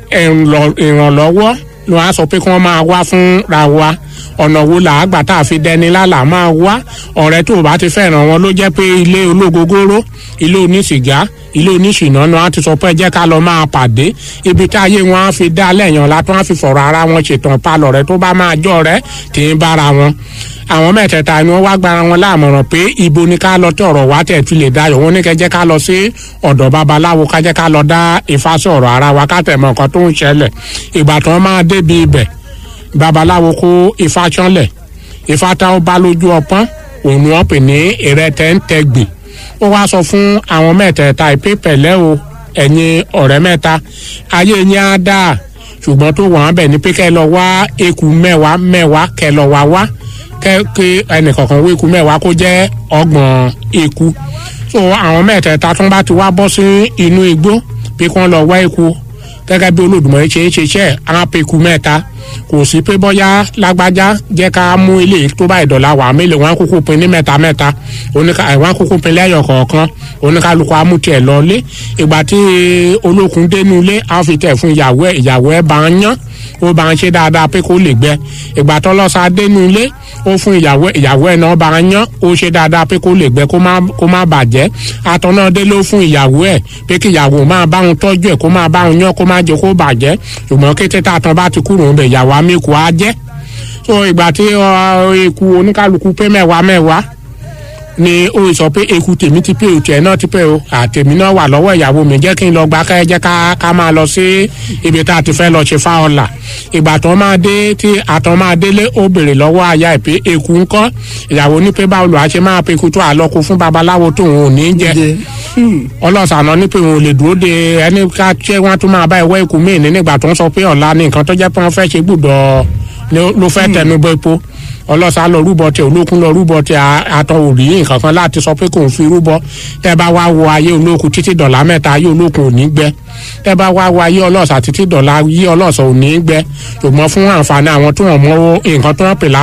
ìrànlọ́wọ́ ni wọ́n á sọ pé kí wọ́n máa wá fúnra wa ọ̀nà wo là á gbà tá a fi dẹni lálà máa wá ọ̀rẹ́ tó o bá ti fẹ́ràn wọn ló jẹ́ pé ilé ológogoro ilé onísìgá ilé oníṣìná ni wọ́n á ti sọ pé jẹ́ ká lọ máa pàdé ibi tí ayé wọn á fi dá lẹ́yìn ọ̀la tó wọ́n á fi fọ̀rọ̀ ara wọn ṣètàn palọ̀ rẹ tó bá máa jọ rẹ tì í bára wọn àwọn mẹ́tẹ̀ẹ̀ta ni wọ́n wá gbára wọn láàmọ̀ràn pé ibo ni ká lọ tí ọ̀rọ̀ wa tẹ̀ fi lè dayọ̀ wọn ní kẹ́ jẹ́ ká lọ sí ọ̀dọ̀ babaláwo ká jẹ́ ká lọ dá ifá sí ọ̀rọ̀ ara wa ká tẹ̀ mọ̀ nǹkan tó ń ṣẹlẹ̀ ìgbà tí wọ́n máa débi ibẹ̀ babaláwo kó ifá ṣánlẹ̀ ifá tá ó bá lójú ọpọ́n òun ni wọ́n pè ní ìrẹtẹ̀ ń tẹ̀gbìn ó wá sọ fún àwọn mẹ́tẹ̀ẹ̀ta ìpè pẹ̀lẹ́ o ẹ̀yin ọ̀rẹ́ mẹ́ta ayé yín á dáa ṣùgbọ́n tó wọ́n bẹ̀ ní pé kẹ́ lọ wá eku mẹ́wàá mẹ́wàá kẹ́ lọ wá wá kẹ́ kí ẹnìkọ̀ọ̀kan wé eku mẹ́wàá kó jẹ́ ọgbọ̀n eku so àwọn mẹ́tẹ̀ẹ̀ta tó ń bá ti wá bọ́ sí inú igbó pé kí wọ́n lọ wá eku gẹ́gẹ́ bí Olódùmarè ṣe ń ṣiṣẹ́ àwọn apẹ̀kù mẹ́ta kò sí pé bọ́yá lágbájá jẹ́ ká mú ilé tó bá ìdọ̀la wà mélòó wọn kúkú pin ní mẹ́ta mẹ́ta wọn kúkú pin lẹ́yọ̀ kọ̀ọ̀kan oníkálukú amútiẹ̀ lọ́lé ìgbà tí olókun dénú ilé á fi tẹ̀ fún ìyàwó ẹ̀ ìyàwó ẹ̀ bá ń yán ó bá ń ṣe dáadáa pé kó lè gbẹ ìgbà tó lọ́sà dénú ilé ó fún ìyàwó ìyàwó ẹ̀ náà bá ń yán ó ṣe dáadáa pé kó lè gbẹ kó má bàjẹ́ àtọ̀ náà dé ló fún ìyàwó ẹ̀ pé kí ìyàwó máa bá òun tọ́jú ẹ̀ kó máa bá òun yán kó má jẹ́ kó bàjẹ́ ṣùgbọ́n kété tààtàn bá ti kúrò ń bẹ̀ ìyàwó amíkù á jẹ́ so ìgbà tí eku oníkálukú pé mẹ́wàá mẹ́wàá ni ó sọ pé eku tèmi ti pé o tiẹ̀ náà ti pé o àtèmi náà wà lọ́wọ́ ìyàwó mi jẹ́ kí n lọ gba ká jẹ́ ká ká máa lọ sí ibi tá a ti fẹ́ lọ ṣe fáọlà ìgbà tó máa dé tí àtọ̀ máa délé ó béèrè lọ́wọ́ aya ẹ̀ pé eku ń kọ́ ìyàwó ní pé báwo lò á ṣe máa pe eku tó àlọ́kù fún babaláwo tó òun ò ní jẹ ọlọ́sàánà ní pé òun ò lè dúró de ẹni ká ṣé wọ́n tún máa bá ẹ̀wọ́ eku míì ní nígbà tó ń sọ pé ọ̀la ni nǹkan tó jẹ́ pé wọ́n fẹ́ ṣe gbùdọ̀ ló fẹ́ tẹnu bọ́ epo ọlọ́sà lọ rúbọ tẹ olókun lọ rúbọ tẹ àtọ òrì nǹkan kan láti sọ pé kò ń fi rúbọ tẹ bá wá wo ayé olókun títí dọ̀là mẹ́ta ayé olókun ò ní gbẹ tẹ bá wá wo ayé ọlọ́sà títí dọ̀là ayé ọlọ́sà ò ní gbẹ ṣùgbọ́n fún àǹfààní àwọn tó wọ́n mọ nǹkan tó wọ́n pè lá